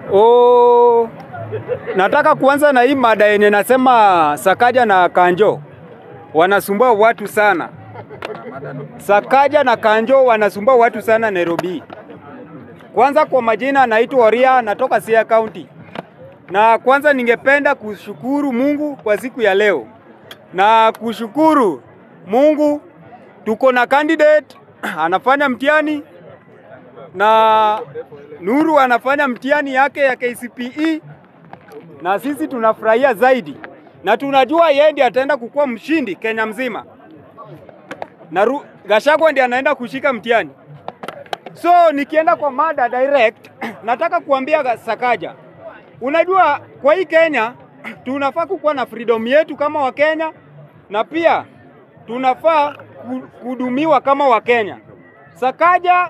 Oh, nataka kuanza na hii mada yenye nasema Sakaja na Kanjo wanasumbua watu sana. Sakaja na Kanjo wanasumbua watu sana Nairobi. Kwanza kwa majina naitwa Oria, natoka Siaya County. Na kwanza ningependa kushukuru Mungu kwa siku ya leo na kushukuru Mungu tuko na candidate anafanya mtihani na Nuru anafanya mtihani yake ya KCPE na sisi tunafurahia zaidi, na tunajua yeye ndiye ataenda kukuwa mshindi Kenya mzima, na Ru- Gachagua ndiye anaenda kushika mtihani. So nikienda kwa mada direct, nataka kuambia Ga- Sakaja, unajua kwa hii Kenya tunafaa kukuwa na freedom yetu kama Wakenya, na pia tunafaa ku- kuhudumiwa kama Wakenya. Sakaja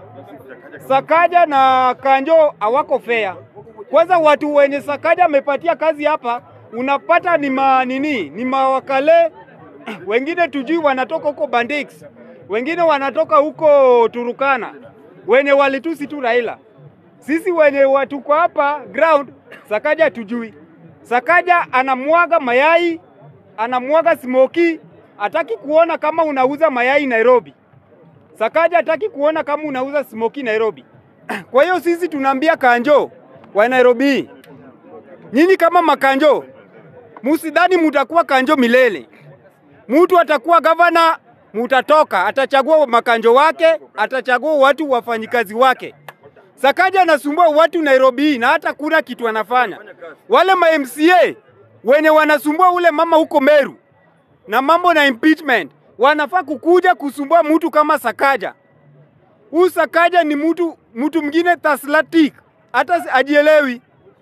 Sakaja na Kanjo hawako fair. Kwanza watu wenye Sakaja amepatia kazi hapa unapata ni ma nini, ni mawakale wengine tujui wanatoka huko Bandix, wengine wanatoka huko Turukana, wenye walitusi tu Raila. Sisi wenye watuko hapa ground, Sakaja tujui. Sakaja anamwaga mayai, anamwaga smoki, hataki kuona kama unauza mayai Nairobi. Sakaja hataki kuona kama unauza smoki Nairobi. Kwa hiyo sisi tunaambia Kanjo wa Nairobi, nyinyi kama makanjo, musidhani mutakuwa kanjo milele. Mtu atakuwa gavana, mutatoka, atachagua makanjo wake, atachagua watu wafanyikazi wake. Sakaja anasumbua watu Nairobi na hata kuna kitu anafanya. Wale ma MCA wenye wanasumbua ule mama huko Meru na mambo na impeachment wanafaa kukuja kusumbua mtu kama Sakaja. Huyu Sakaja ni mtu mtu mwingine taslatic, hata si- ajielewi,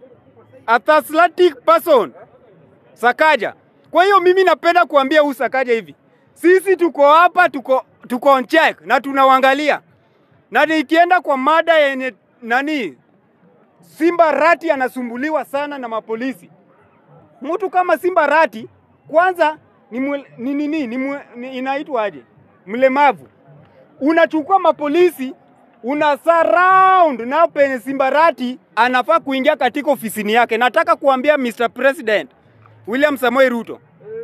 a taslatic person Sakaja. Kwa hiyo mimi napenda kuambia huyu Sakaja hivi, sisi tuko hapa, tuko tuko on check na tunawaangalia, na nikienda kwa mada yenye nani, Simba Rati anasumbuliwa sana na mapolisi. Mtu kama Simba Rati kwanza ni mwe- ni nini ni, mwe- ni inaitwaje? Mlemavu. Unachukua mapolisi una surround na penye Simba Rati anafaa kuingia katika ofisini yake. Nataka kuambia Mr. President William Samoei Ruto,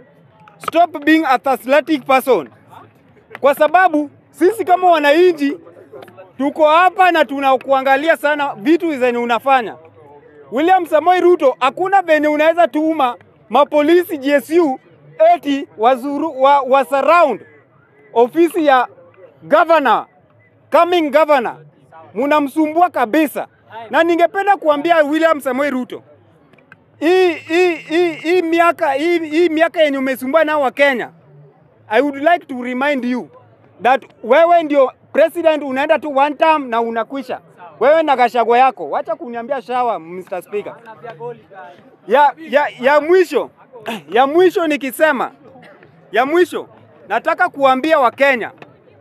stop being a athletic person, kwa sababu sisi kama wananchi tuko hapa na tunakuangalia sana vitu zenye unafanya. William Samoei Ruto, hakuna venye unaweza tuma mapolisi GSU eti wazuru, wa, wa surround ofisi ya governor, coming governor, munamsumbua kabisa. Na ningependa kuambia William Samoei Ruto, hii hii hii hii miaka hii, hii miaka yenye umesumbua nao wa Kenya, I would like to remind you that wewe ndio president, unaenda tu one term na unakwisha. Wewe na Gachagua yako, wacha kuniambia shawa, Mr. Speaker. Ya, ya, ya mwisho ya mwisho nikisema ya mwisho nataka kuambia Wakenya,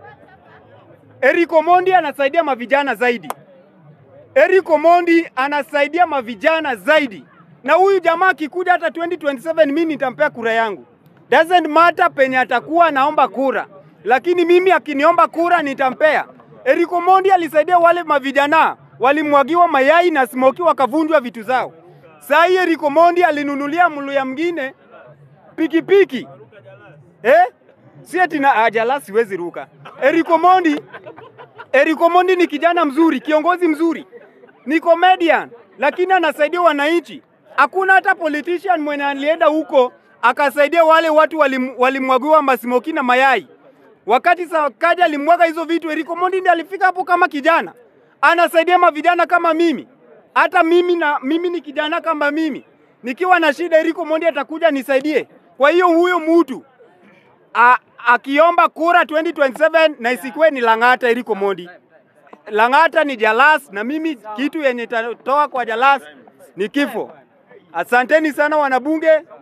Eric Omondi anasaidia mavijana zaidi. Eric Omondi anasaidia mavijana zaidi, na huyu jamaa akikuja hata 2027 mimi nitampea kura yangu. Doesn't matter penye atakuwa naomba kura, lakini mimi akiniomba kura nitampea. Eric Omondi alisaidia wale mavijana walimwagiwa mayai na smoki wakavunjwa vitu zao. Saa hii Eric Omondi alinunulia mluya mwingine pikipiki eh? Si ati na ajala siwezi ruka. Eric Omondi Eric Omondi ni kijana mzuri, kiongozi mzuri, ni comedian, lakini anasaidia wananchi. Hakuna hata politician mwenye alienda huko akasaidia wale watu walim- walimwagiwa masimoki na mayai. Wakati Sakaja alimwaga hizo vitu, Eric Omondi ndiye alifika hapo kama kijana, anasaidia mavijana kama mimi. Hata mimi na mimi ni kijana kama mimi, nikiwa na shida, Eric Omondi atakuja nisaidie. Kwa hiyo huyo mtu a- akiomba kura 2027 na isikuwe ni Lang'ata Eric Omondi. Lang'ata ni Jalas na mimi kitu yenye itatoa kwa Jalas ni kifo. Asanteni sana wanabunge,